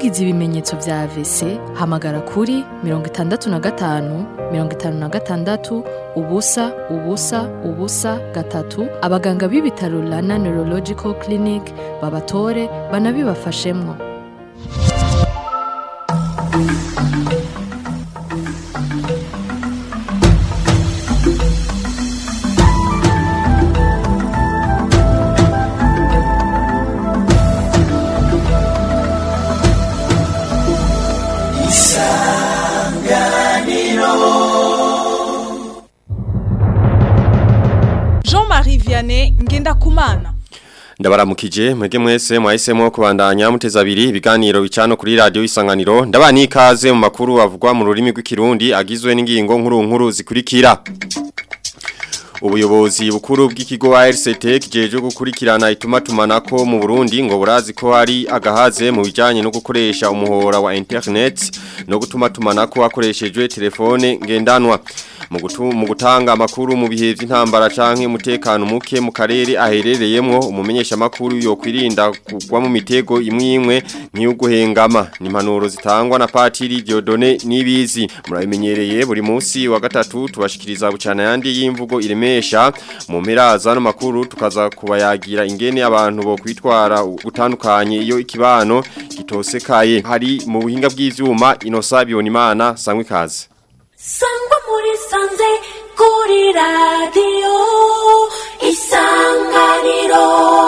wagize ibimenyetso vya AVC hamagara kuri mirongo itandatu na gatanu mirongo itanu na gatandatu ubusa ubusa ubusa gatatu abaganga b'ibitaro Rana Neurological Clinic babatore banabibafashemwo Jean-Marie Vianney Ngendakumana Ndabaramukije mwege mwese mwahisemo kubandanya muteza abiri ibiganiro bicano kuri radio isanganiro ndabani ikaze mu makuru avugwa mu rurimi rw'ikirundi agizwe n'ingingo nkuru nkuru zikurikira Ubuyobozi bukuru bw'ikigo ARCT kijeje gukurikirana ituma tumanako mu Burundi ngo burazi ko hari agahaze mu bijanye no gukoresha umuhora wa internet no gutuma tumanako hakoreshejwe telefone ngendanwa mu gutu mu gutanga amakuru mu bihe by'intambara canke umutekano muke mu karere aherereyemwo umumenyesha makuru yo kwirinda kugwa mu mitego imwe imwe nk'iyo guhengama ni impanuro zitangwa na Patiri Diodone nibizi murabimenyereye buri munsi wa gatatu tubashikiriza bucana yandi y'imvugo iremesha mu mperaza no makuru tukaza kubayagira ingene abantu bo kwitwara gutandukanye iyo ikibano gitosekaye hari mu buhinga bw'ivyuma inosa bionimana sangwe kaze sangwa muri sanze kuri radiyo isanganiro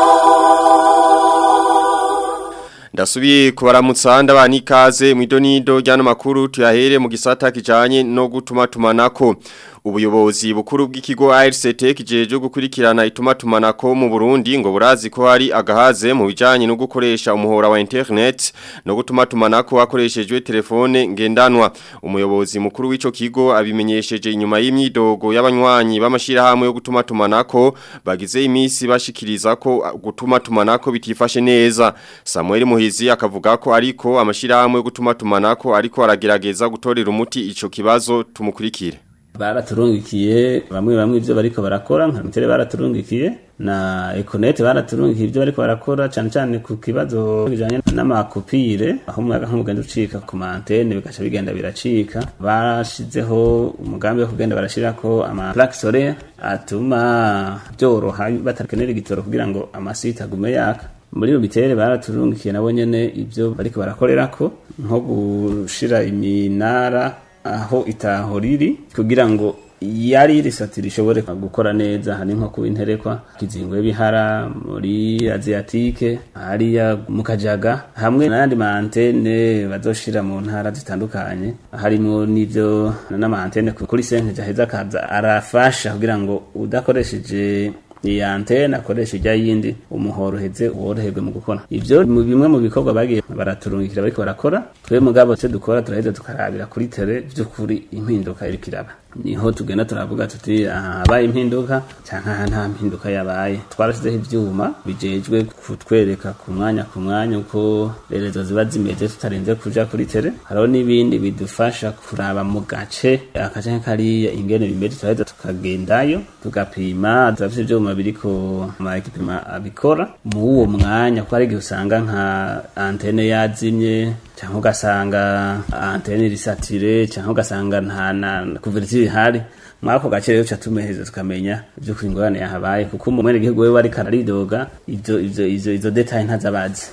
Ndasubiye kubaramutsa ndabana ikaze mu idonido ryano makuru tuyahere mu gisata kijanye no gutuma tumanako ubuyobozi bukuru bw'ikigo ARCT kijeje gukurikirana ituma tumanako mu Burundi ngo burazi ko hari agahaze mu bijanye no gukoresha umuhora wa internet no gutuma tumanako hakoreshejwe telefone ngendanwa umuyobozi mukuru w'ico kigo abimenyesheje inyuma y'imyidogo y'abanywanyi b'amashira hamwe yo gutuma tumanako bagize imisi bashikiriza ko gutuma tumanako bitifashe neza Samuel Muhizi akavuga ko ariko amashira hamwe yo gutuma tumanako ariko aragerageza gutorera umuti ico kibazo tumukurikire baraturungikiye bamwe bamwe ivyo bariko barakora nka mitere baraturungikiye na econet baraturungikiye ivyo bariko barakora cane cane ku kibazo bijanye n'amakopire aho umuyaga nk'umugenda ucika ku mantene bigaca bigenda biracika bashizeho umugambi wo kugenda barashirako ama plaque solaire atuma byoroha batakenera igitoro kugira ngo amasite agume yaka muri bitere baraturungikiye nabo nyene ivyo bariko barakorerako nko gushira iminara aho itaho riri kugira ngo yari risatira ishobore gukora neza hari nko kuba interekwa kizingwe bihara muri asiatike hariya mu kajaga hamwe n'ayandi maantene bazoshira mu ntara zitandukanye harimo n'ivyo n'amaantene kuri sente jaheza akaza arafasha kugira ngo udakoresheje iyi antene akoresha ijya yindi umuhoro uheze woroherwe mu gukora ivyo mu bimwe mu bikorwa bagiye baraturungikira bariko barakora twe mugabo twe dukora turaheza tukarabira kuri tere vy'ukuri impinduka iriko iraba niho tugenda turavuga tuti habaye impinduka canke aha nta mpinduka yabaye twarashizeho ivyuma bijejwe kutwereka ku mwanya ku mwanya uko rerezo ziba zimeze tutarenze kuja kuri tere hariho n'ibindi bidufasha kuraba mu gace akace kariya ingene bimeze turaheza tukagendayo tugapima turafise ivyuma biriko ama ekipima abikora mu uwo mwanya kuko hari igihe usanga nka antene yazimye cyangwa ugasanga antene risatire cyangwa ugasanga nta na kuvertire ihari mwako gace rero tumeheza tukamenya ibyo kwingorane yahabaye kuko umwene gihugu wewe ariko araridoga ivyo ivyo izo izo detail ntazabazi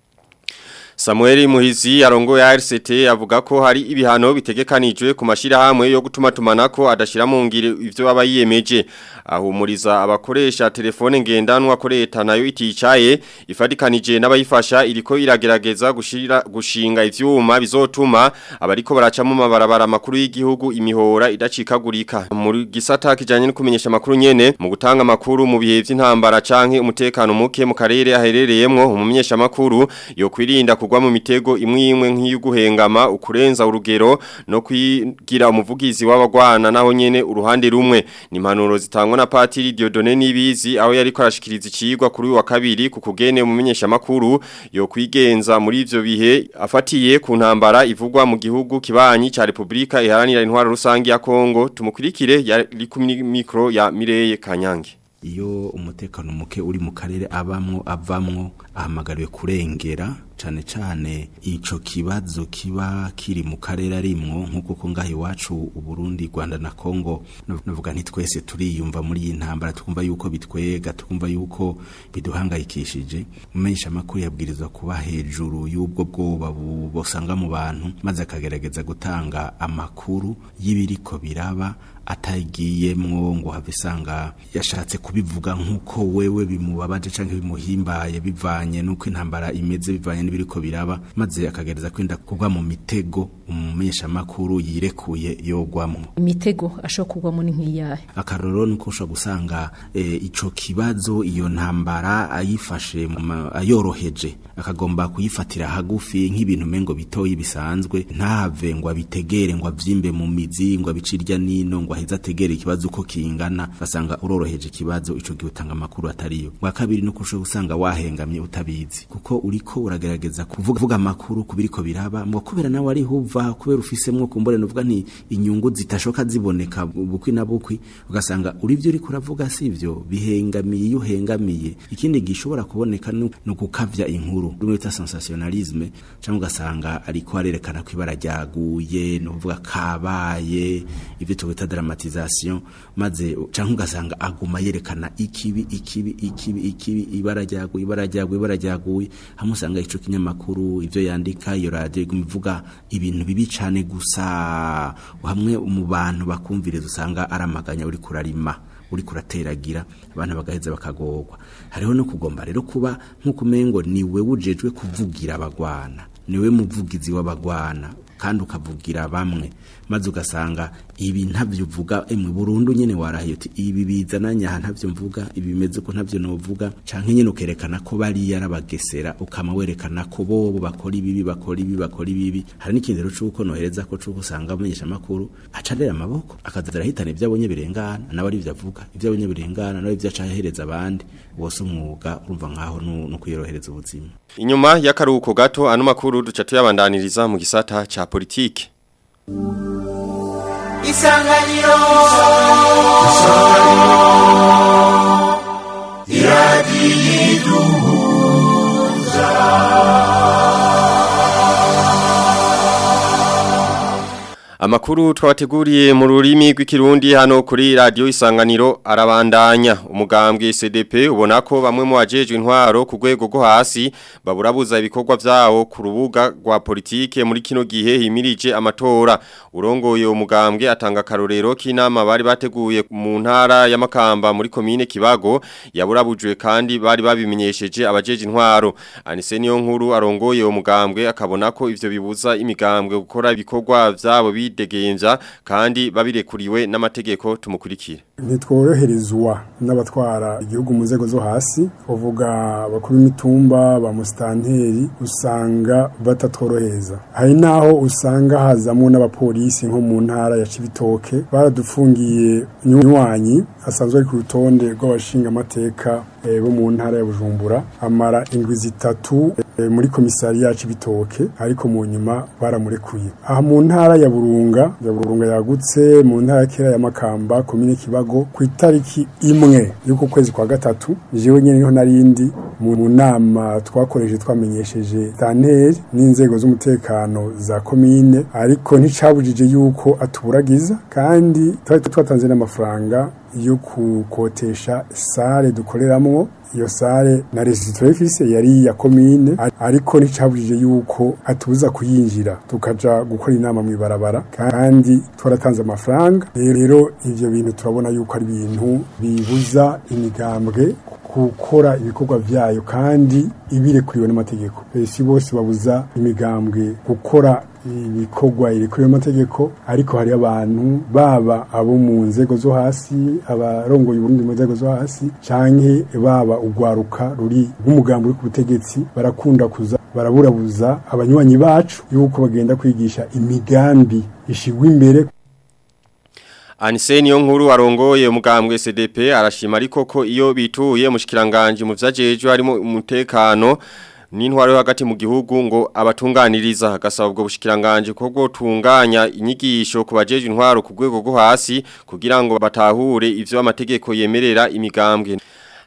Samuel Muhizi arongo ya RCT avuga ko hari ibihano bitegekanijwe ku mashira hamwe yo gutuma tumanako adashira mu ngire ivyo baba yiyemeje ahumuriza abakoresha telefone ngendanwa ko leta nayo iticaye ifadikanije n'abayifasha iriko iragerageza gushira gushinga ivyuma bizotuma abariko baraca mu mabarabara makuru y'igihugu imihora idacikagurika muri gisata kijanye no kumenyesha makuru nyene mu gutanga makuru mu bihe vy'intambara canke umutekano muke mu karere aherereyemwo umumenyesha makuru yo kwirinda kugwa mu mitego imwe imwe nk'iyuguhengama ukurenza urugero no kwigira umuvugizi w'abagwana naho nyene uruhande rumwe ni impanuro zitangwa na Patiri Diodone Nibizi aho yariko arashikiriza ikigwa kuri uyu wa kabiri ku kugene umumenyesha makuru yo kwigenza muri ivyo bihe afatiye ku ntambara ivugwa mu gihugu kibanyi ca Republika iharanira intwaro rusangi ya Kongo tumukurikire yari ku mikro ya Mireye Kanyange iyo umutekano muke uri mu karere abamwo avamwo ahamagariwe kurengera cane cane ico kibazo kiba kiri mu karere arimwo nk'uko ko ngaho iwacu Uburundi Rwanda na Kongo navuga nti twese turiyumva muri iyi ntambara tukumva yuko bitwega tukumva yuko biduhangayikishije umumenyesha makuru yabwirizwa kuba hejuru y'ubwo bwoba bosanga mu bantu maze akagerageza gutanga amakuru y'ibiriko biraba atagiyemwo ngo have isanga yashatse kubivuga nk'uko wewe bimubabaje canke bimuhimbaye bivanye n'uko intambara imeze bivanye n'ibiriko biraba maze akagereza kwenda kugwa mu mitego umumenyesha makuru yirekuye yogwamwo imitego ashobora kugwamo ni nk'iyahe akarorero nuko ushobora gusanga e, ico kibazo iyo ntambara ayifashe ayoroheje akagomba kuyifatira hagufi nk'ibintu mengo bitoyi bisanzwe ntave ngo abitegere ngo avyimbe mu mizi ngo abicirya nino ngo aheza ategere ikibazo uko kingana basanga uroroheje ikibazo ico gihe utanga amakuru atariyo bwa kabiri nuko ushobora gusanga wahengamye utabizi kuko uriko uragerageza kuvuga vuga amakuru kubiriko biraba ngo kubera nawe ari huva kubera ufisemwo kumbore nuvuga nti inyungu zitashoka ziboneka bukwi na bukwi ugasanga uri byo uriko uravuga sivyo bihengamiye iyo uhengamiye ikindi gishobora kuboneka no gukavya inkuru rumwe bita sensationalisme cyangwa ugasanga ariko arerekana ko ibara ryaguye no kuvuga kabaye ibyo twita dramatisation maze cyangwa ugasanga aguma yerekana ikibi ikibi ikibi ikibi ibara ryaguye ibara ryaguye ibara ryaguye hamwe usanga ico kinyamakuru ivyo yandika iyo radio ivuga ibintu bibi cane gusa hamwe mu bantu bakumviriza usanga aramaganya uri kurarima uri kurateragira abantu bagaheza bakagorwa hariho no kugomba rero kuba nk'uko umengo niwe wujejwe kuvugira abagwana niwe muvugizi w'abagwana kandi ukavugira bamwe maze ugasanga ibi ntavyo uvuga emwe burundu nyene warahiye uti ibi bizana nyaha ntavyo mvuga ibi bimeze ko ntavyo novuga canke nyene ukerekana ko bari yarabagesera ukama werekana ko bobo bakora ibibi bakora ibi bakora ibibi hari n'ikindi rero cuko nohereza ko cuko usanga amenyesha makuru acarera amaboko akazadara hitana ivyo abonye birengana nawe ari ivyo avuga ivyo abonye birengana nawe ivyo acahereza abandi wose umwuga urumva nkaho no kuyorohereza ubuzima inyuma y'akaruhuko gato ano makuru duca tuyabandaniriza mu gisata ca politike isanganiro isanganiro iradiyiduhuza Amakuru twabateguriye mu rurimi rw'ikirundi hano kuri radio isanganiro arabandanya umugambwe CDP ubona ko bamwe mu bajejwe intwaro ku rwego rwo hasi baburabuza ibikorwa vyawo ku rubuga rwa politike muri kino gihe himirije amatora urongoye umugambwe atanga karorero k'inama bari bateguye mu ntara ya Makamba muri komine Kibago yaburabujwe kandi bari babimenyesheje abajeje intwaro Anise niyo nkuru arongoye umugambwe akabona ko ivyo bibuza imigambwe gukora ibikorwa vyabo bidegenza kandi babirekuriwe n'amategeko tumukurikire ntitworoherezwa n'abatwara igihugu mu nzego zo hasi uvuga bakuru imitumba ba musitanteri usanga batatworohereza hari n'aho usanga hazamo n'abapolisi nko mu ntara ya cibitoke baradufungiye nywanyi asanzwe ari ku rutonde rw'abashinga amateka bo mu ntara ya bujumbura amara indwi zitatu muri komisari yacu ibitoke ariko mu nyuma baramurekuye aha mu ntara ya burunga ya burunga yagutse mu ntara ya kera ya makamba komine kibago ku itariki imwe y'uko kwezi kwa gatatu jewe nyene niho narindi mu nama twakoresheje twamenyesheje tanteri n'inzego z'umutekano za komine ariko nticabujije yuko atuburagiza kandi twari twatanze n'amafaranga yo kukotesha sale dukoreramwo iyo sale na resitore ifise yari ya komine ariko nticabujije yuko atubuza kuyinjira tukaja gukora inama mu ibarabara kandi twaratanze amafaranga rero ivyo bintu turabona yuko ari ibintu bibuza imigambwe gukora ibikorwa vyayo kandi ibirekuriwe n'amategeko si bose babuza imigambwe gukora ibikorwa irekuriwe n'amategeko ariko hari abantu baba abo mu nzego zo hasi abarongoye uburundi mu nzego zo hasi canke baba ugwaruka ruri rw'umugambi uri ku butegetsi barakunda kuza baraburabuza abanywanyi bacu yuko bagenda kwigisha imigambi ishigwa imbere Anise niyo nkuru arongoye umugambwe CDP arashima ariko ko iyo bituye mushikiranganje mu vyajeje harimo umutekano n'intwaro yo hagati mu gihugu ngo abatunganiriza gasaba ubwo bushikiranganje ko gutunganya inyigisho ku bajeje intwaro ku rwego rwo hasi kugira ngo batahure ivyo amategeko yemerera imigambwe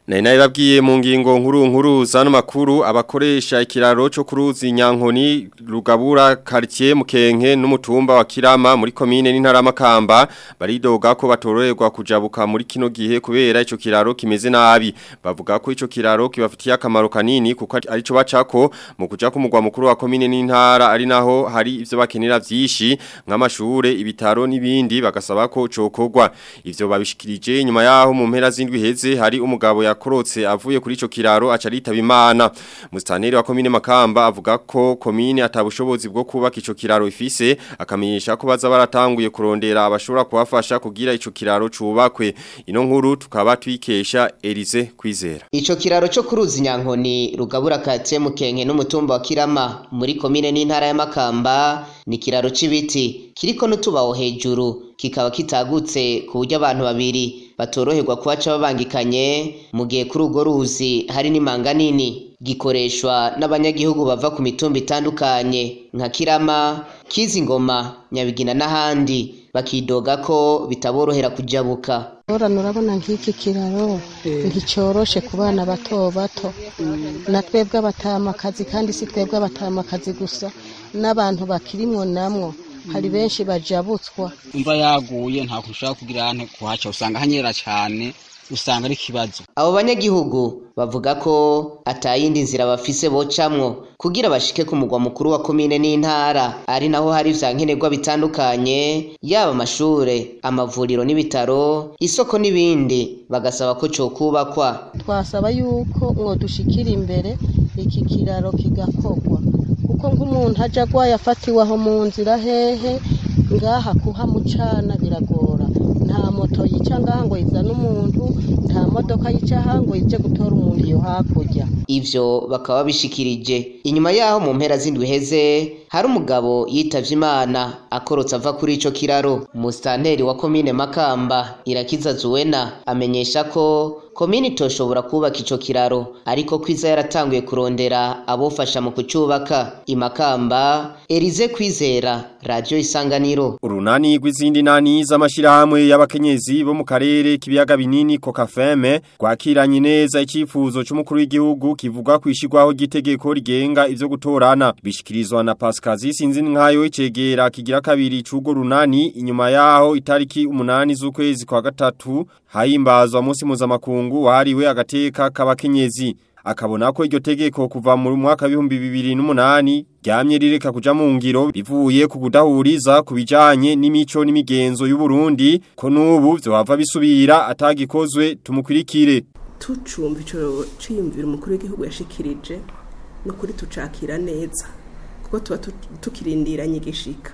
Nari nabibabwiye mu ngingo nkuru nkuru zano makuru abakoresha ikiraro cyo kuruzi Nyankoni rugabura quartier Mukenke n'umutumba wa Kirama muri commune n'intara makamba baridoga ko batororerwa kujabuka muri kino gihe kubera ico kiraro kimeze nabi bavuga ko ico kiraro kibafitiye akamaro kanini kuko arico bacako mu kuja ku mugwa mukuru wa commune n'intara ari naho hari ivyo bakenera vyishi nk'amashure ibitaro n'ibindi bagasaba ko cokogwa ivyo babishikirije nyuma yaho mu mpera zindwi heze hari umugabo ya yakorotse avuye kuri ico kiraro aca ritaba imana mustaneri wa komine makamba avuga ko komine atabushobozi bwo kubaka ico kiraro ifise akamenyesha ko baza baratanguye kurondera abashobora kubafasha kugira ico kiraro cubakwe ino nkuru tukaba twikesha Elize kwizera Ico kiraro cyo kuruzi Nyankoni rugabura kate mukenke n'umutumba wa Kirama muri komine n'intara ya Makamba ni kiraro c'ibiti kiriko n'utubaho hejuru kikaba kitagutse ku buryo abantu babiri batoroherwa kuhaca babangikanye mu gihe kuri urwo ruzi hari n'imanga nini gikoreshwa n'abanyagihugu bava ku mitumba itandukanye nka Kirama Kizingoma Nyabigina n'ahandi bakidoga ko bitaborohera kujabuka Orana urabona nk'iki kiraro nticoroshe ku bana bato bato na twebwe abatamakazi kandi si twebwe abatamakazi gusa n'abantu bakirimwo namwo hari benshi bajabutswa imva yaguye nta kushaka kugira ante kuhaca usanga hanyera cyane usanga ari kibazo abo banyagihugu bavuga ko atayindi nzira bafise bocamwo kugira bashike ku mugwa mukuru wa komine n'intara ari naho hari vya nkenerwa bitandukanye yaba amashure amavuriro n'ibitaro isoko n'ibindi bagasaba ko cokubakwa twasaba yuko mwodushikira imbere iki kiraro kigakorwa kuko nk'umuntu aja agwaye afatiwe aho mu nzira hehe ngaha kuhamucana biragora nta moto yica ngaha ngo izane umuntu nta modoka yica aha ngo ije gutora umuntu iyo hakurya ivyo bakaba bishikirije inyuma yaho mu mpera z'indwi heze hari umugabo yitavye imana akorotse ava kuri ico kiraro musitanteri wa komine makamba irakiza zuwena amenyesha ko komine itoshobora kubaka ico kiraro ariko kwiza yaratanguye kurondera abofasha mu kucubaka imakamba Elize kwizera radio isanganiro urunani rw'izindi nani z'amashirahamwe y'abakenyezi bo mu karere k'ibiyaga binini kokafeme rwakiranye neza icifuzo c'umukuru w'igihugu kivuga kwishirwaho gitegeko rigenga ivyo gutorana bishikirizwa na Pascazi sinzi nkayo icegera kigira kabiri c'ugo runani inyuma yaho itariki umunani z'ukwezi kwa gatatu hayimbazwa munsi mpuzamakungu wahariwe agateka k'abakenyezi akabona ko iryo tegeko kuva mu mwaka w'ibihumbi bibiri n'umunani ryamye rireka kuja mu ngiro bivuye ku kudahuriza ku bijanye n'imico n'imigenzo y'u Burundi ko n'ubu vyohava bisubira atagikozwe tumukurikire tucumva ico ciyumvira umukuru w'igihugu yashikirije no kuri tucakira neza kuko tuba tukirindiranye igishika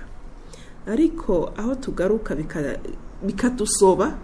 ariko aho tugaruka bikadusoba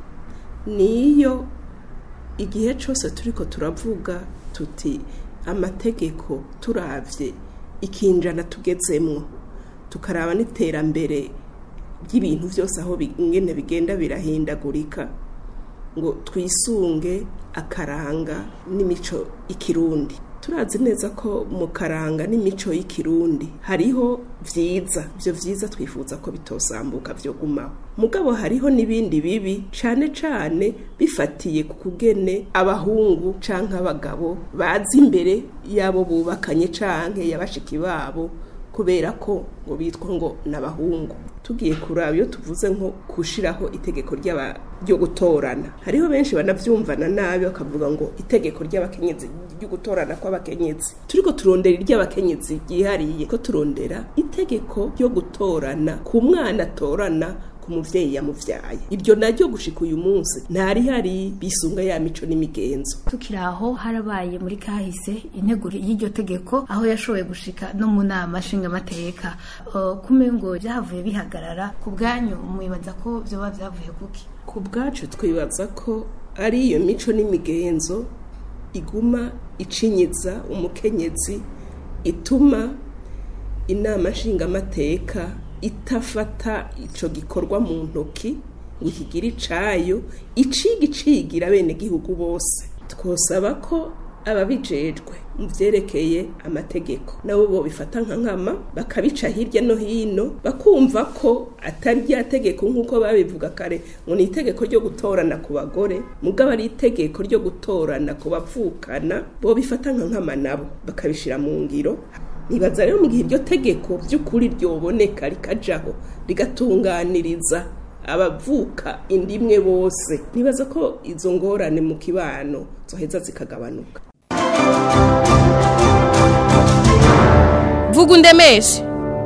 niyo igihe cyose turiko turavuga tuti amategeko turavye ikinjana tugezemwo tukaraba n'iterambere ry'ibintu byose aho ingene bigenda birahindagurika ngo twisunge akaranga n'imico ikirundi turazi neza ko mu karanga n'imico y'ikirundi hariho vyiza ivyo vyiza twifuza ko bitosambuka vyo gumaho mugabo hariho n'ibindi bibi cane cane bifatiye ku kugene abahungu canke abagabo bazi imbere yabo bubakanye canke yabashiki babo kubera ko ngo bitwa ngo n'abahungu tugiye kuraba iyo tuvuze nko gushiraho itegeko ryo gutorana hariho benshi banavyumvana nabi bakavuga ngo itegeko ry'abakenyezi ryo gutorana kw'abakenyezi turiko turondera iry'abakenyezi ryihariye ko turondera itegeko ryo gutorana ku mwana atorana ku muvyeyi yamuvyaye iryo naryo gushika uyu munsi ntari hari bisunga ya mico n'imigenzo tukiri aho harabaye muri kahise integuro y'iryo tegeko aho yashoboye gushika no mu nama nshingamateka uh, kumengo byavuye bihagarara ku bwanyu mwibaza ko vyoba vyavuye kuki ku bwacu twibaza ko ari iyo mico n'imigenzo iguma icinyiza umukenyezi ituma inama nshingamateka itafata ico gikorwa mu ntoki ngo ikigire icayo iciga icigira bene gihugu bose twosaba ko ababijejwe mu vyerekeye amategeko nabo bo bifata nka nkama bakabica hirya no hino bakumva ko atari rya tegeko nk'uko babivuga kare ngo ni itegeko ryo gutorana ku bagore mugabo ari itegeko ryo gutorana ku bavukana bo bifata nka nkama nabo bakabishira mu ngiro nibaza rero mu gihe iryo tegeko by'ukuri ryoboneka rikajaho rigatunganiriza abavuka indimwe bose nibaza ko izo ngorane mu kibano zoheza zikagabanuka vuga undemeshe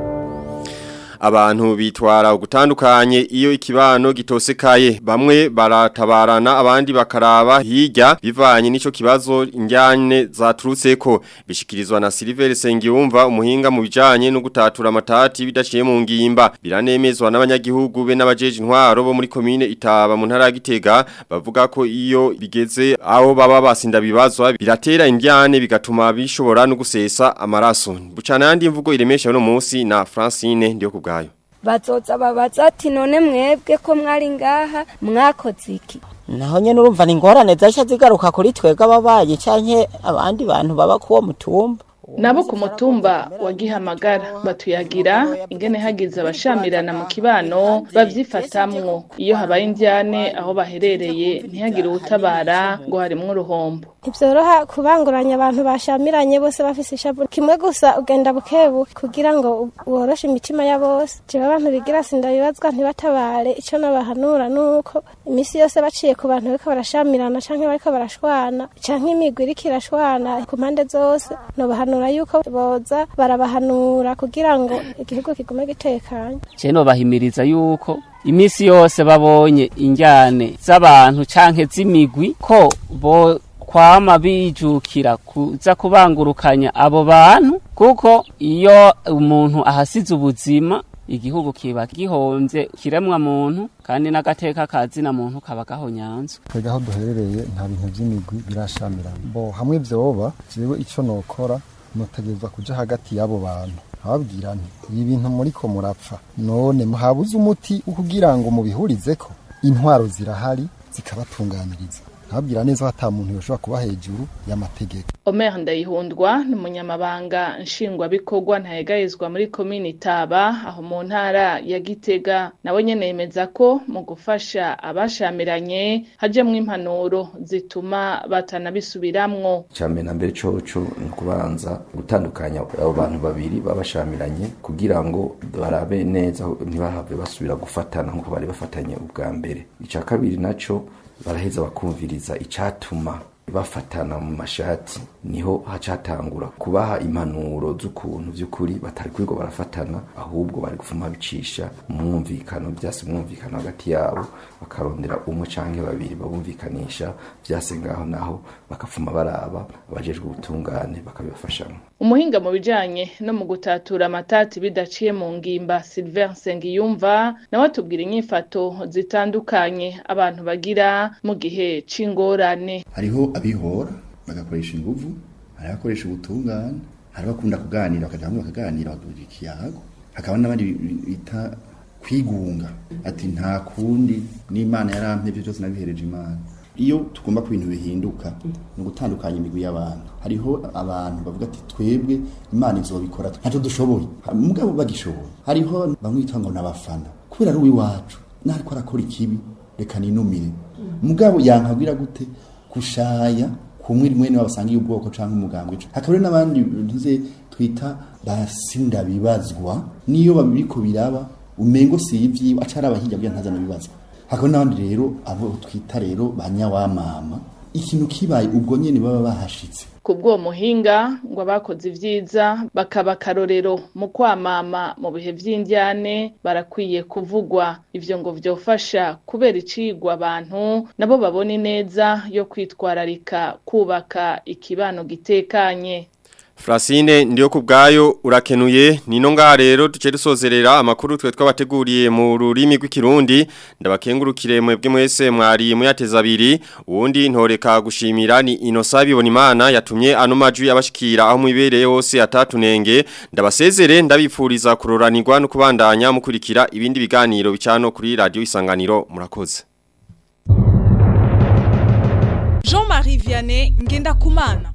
Abantu bitwara ugutandukanye iyo ikibano gitosekaye bamwe baratabarana abandi bakaraba hirya bivanye n'ico kibazo injyane zaturutseko bishikirizwa na Silver Sengiyumva umuhinga mu bijanye no gutatura amatati bidaciye mu ngimba biranemezwa n'abanyagihugu be n'abajeje intwaro bo muri commune Itaba mu ntara ya Gitega bavuga ko iyo bigeze aho baba basinda bibazwa biratera injyane bigatuma bishobora no gusesa amaraso bucana yandi mvugo iremesha no munsi na Francine ndiyo kubwa bazoza babaza ati none mwebwe ko mwari ngaha mwakoze iki naho nyene urumva ni ingorane zaca zigaruka kuri twebwe ababaye canke abandi bantu baba kuwo mutumba nabo ku mutumba wa gihamagara batuyagira ingene hagize abashamirana mu kibano bavyifatamwo iyo habaye indyane aho baherereye ntihagire uwutabara ngo harimwo uruhombo ntibyoroha kubanguranya abantu bashamiranye bose bafise ishavu kimwe gusa ugenda bukebuke kugira ngo woroshe imitima ya bose jewe abantu bigira sinda bibazwa ntibatabare ico nabahanura nuko imisi yose baciye ku bantu bariko barashamirana canke bariko barashwana canke imigwi iriko irashwana ku mpande zose nobahanura yuko boza barabahanura kugira ngo igihugu kigume gitekanye je nobahimiriza yuko imisi yose babonye injyane z'abantu canke z'imigwi ko bo kwama bijukira kuza kubangurukanya abo bantu kuko iyo umuntu ahasize ubuzima igihugu kiba gihomvye kiremwa muntu kandi n'agateka kazina muntu kaba gahonyanzwe twebwe aho duherereye nta bintu vy'imigwi birashamirana bo hamwe vyoba jewe ico nokora notegerezwa kuja hagati y'abo bantu ababwira nti ibi bintu muriko murapfa none muhabuze umuti wo kugira ngo mubihurizeko intwaro zirahari zikabatunganiriza ababwira neza ko ata muntu yoshobora kuba hejuru y'amategeko Omer Ndayihundwa ni umunyamabanga nshingwabikorwa ntayegayezwa muri komini Taba aho mu ntara ya Gitega nawe nyene yemeza ko mu gufasha abashamiranye hajemwo impanuro zituma batanabisubiramwo cyane na mbere coco ni kubanza gutandukanya abo bantu babiri babashamiranye kugira ngo barabe neza ntibahave basubira gufatana nk'uko bari bafatanye ubwa mbere icya kabiri naco baraheza bakumviriza icatuma bafatana mu mashati niho hacatangura kubaha impanuro z'ukuntu by'ukuri batari kwigo barafatana ahubwo bari gufuma bicisha mwumvikano byase mwumvikano hagati yabo bakarondera umwe canke babiri babumvikanisha byase ngaho naho bakafuma baraba abajejwe ubutungane bakabibafashamo umuhinga mu bijanye no mu gutatura amatati bidaciye mu ngimba Sylvain Nsengiyumva nawe atubwira inyifato zitandukanye abantu bagira mu gihe c'ingorane hariho abihora bagakoresha inguvu hari abakoresha ubutungane hari abakunda kuganira bakaja hamwe bakaganira bakagira ikiyago hakaba n'abandi bita kwigunga ati nta kundi n'imana yarampye ibyo byose nabihereje imana iyo tugomba ko ibintu bihinduka ni ugutandukanya imigwi y'abantu hariho abantu bavuga ati twebwe imana izobikora ntacyo dushoboye mugabo bagishoboye hariho bamwita ngo n'abafana kubera ari uw'iwacu nariko arakora ikibi reka ninumire mugabo yankabwira gute kushaya kumwe mwene babasangiye ubwoko canke umugambwe hakaba n'abandi ntuze twita basinda bibazwa niyo babiriko biraba umengo si ivyiwe acara abahijya bya ntazana bibazwa hakaba n'abandi rero abo twita rero banyawamama ikintu kibaye ubwo nyene baba bahashitse kubw'uwo muhinga ngo abakoze ivyiza bakaba akarorero mu kwamama mu bihe vy'indyane barakwiye kuvugwa ivyo ngo vyofasha kubera icigwa abantu nabo babona ineza yo kwitwararika kubaka ikibano gitekanye Frasine ndiyo kubgayo urakenuye nino ngaha rero duce dusozerera amakuru twe twabateguriye mu rurimi rw'ikirundi ndabakengurukire mwebwe mwese mwari muyateza abiri uwundi ntoreka gushimira ni Inosabi Bonimana yatumye ano majwi abashikira aho mwibereye hose atatunenge ndabasezere ndabipfuriza kuroranirwa no kubandanya mukurikira ibindi biganiro bicano kuri radio isanganiro murakoze Jean-Marie Vianney ngenda kumana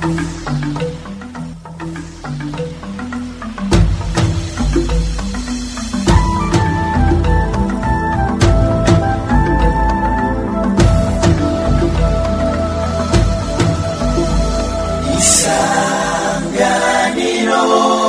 isanganiro